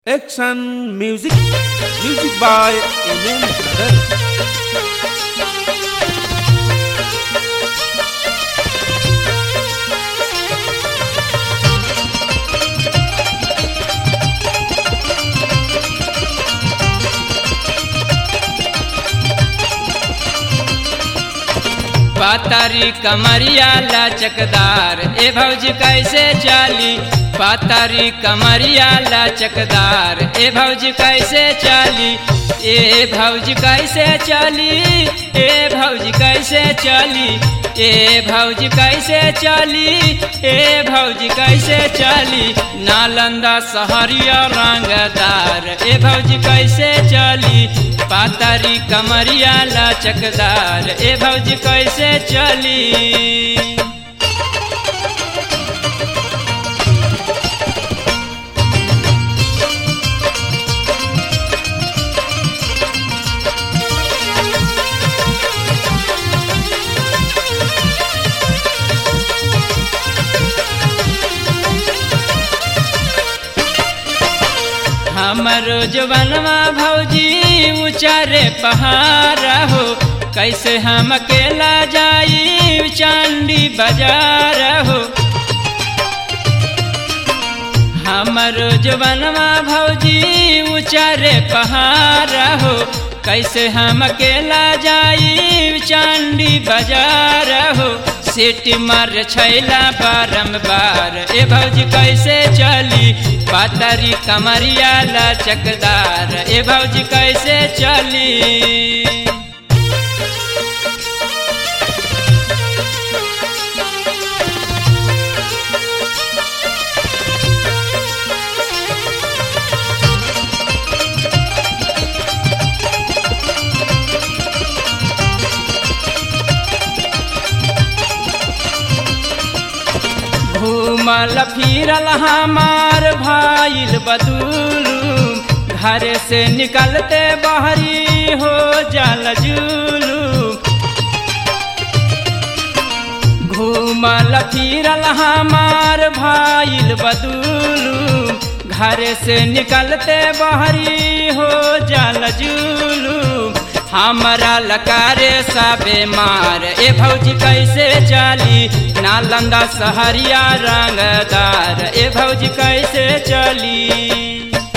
Action music, music by Amen Brother. पातारी कमरिया लचकदार ए भौजी कैसे चली पातारी कमरिया लचकदार ए भौजी कैसे चली ए भौजी कैसे चली ए भौजी कैसे चली ए भौजी कैसे चली ए भौजी कैसे चली नालंदा सहरिया रंगदार ए भौजी कैसे चली पातारी कमरिया लचकदार ए भौजी कैसे चली हमरो जवनवा भौजी ऊंचारे पहाड़ हो कैसे हम अकेला जाई चांदी बाजार हो हमरो जवनवा भौजी ऊंचारे पहाड़ हो कैसे हम अकेला जाई चांदी बाजार हो सीटी मार छैला बारम्बार ए भौजी कैसे चली पातरी कमरिया लचकदार ए भौजी कैसे चली घूमल फिरल हमार भाईल बदुलू घर से निकलते बहरी हो जल जुलू घूमल फिरल हमार भाईल बदुलू घर से निकलते बहरी हो जल जुलू हमरा लकारे सबे मार ए भौजी कैसे चली नालंदा सहरिया रंगदार ए भौजी कैसे चली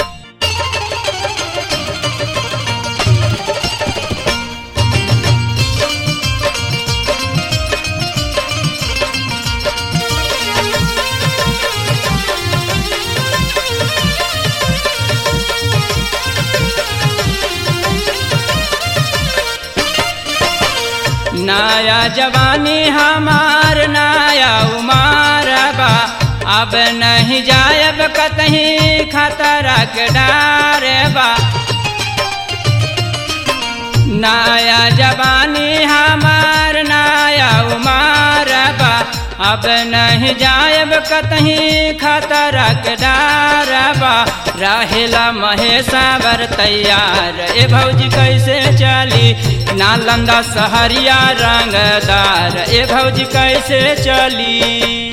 नया जवानी हमार नया उमार बा अब नहीं जायब कतहीं खतरा के डार बा नया जवानी हमार नया उमार बा अब नहीं जायब कतहीं खतरा के डार बा रहेला महेशावर तैयार ए भौजी कैसे चली नालंदा सहरिया रंगदार ए भौजी कैसे चली